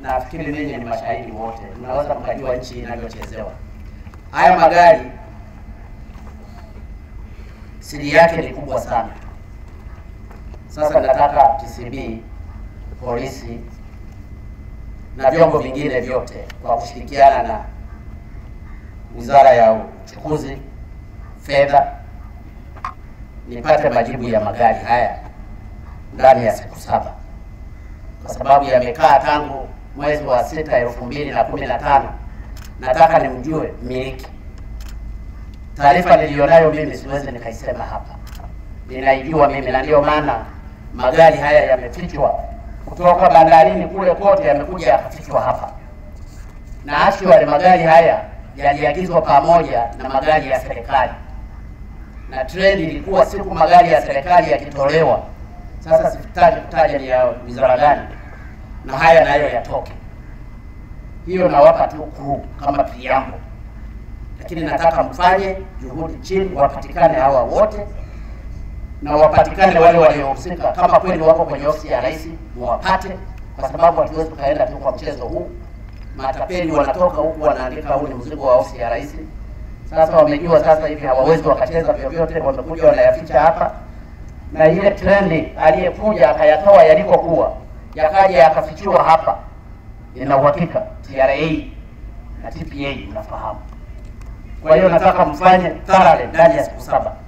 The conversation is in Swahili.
nafikiri ninyi ni mashahidi wote, mnaweza mkajua nchi inavyochezewa. Haya magari siri yake ni kubwa sana. Sasa nataka TCB, polisi na vyombo vingine vyote kwa kushirikiana na Wizara ya Uchukuzi, Fedha, nipate majibu ya magari haya ndani ya siku saba, kwa sababu yamekaa tangu mwezi wa sita elfu mbili na kumi na tano. Nataka nimjue mmiliki. Taarifa niliyonayo mimi siwezi nikaisema hapa, ninaijua mimi, na ndiyo maana magari haya yamefichwa kutoka bandarini kule kote, yamekuja yakafichwa hapa, na actually magari haya yaliagizwa pamoja na magari ya serikali, na trend ilikuwa siku magari ya serikali yakitolewa, sasa sitaki kutaja ni ya wizara gani, na haya nayo yatoke. Hiyo nawapa tu crew kama preamble, lakini nataka mfanye juhudi chini, wapatikane hawa wote na wapatikane wale waliohusika, kama kweli wako kwenye ofisi ya rais, muwapate, kwa sababu hatuwezi tukaenda tu kwa mchezo huu. Matapeli wanatoka huku wanaandika huu ni mzigo wa ofisi ya rais. Sasa wamejua sasa hivi hawawezi wakacheza vyovyote, wamekuja wanayaficha hapa, na ile trendi aliyekuja akayatoa yalikokuwa yakaja yakafichiwa hapa, ina uhakika TRA na TPA mnafahamu. Kwa hiyo nataka mfanye thoroughly ndani ya siku saba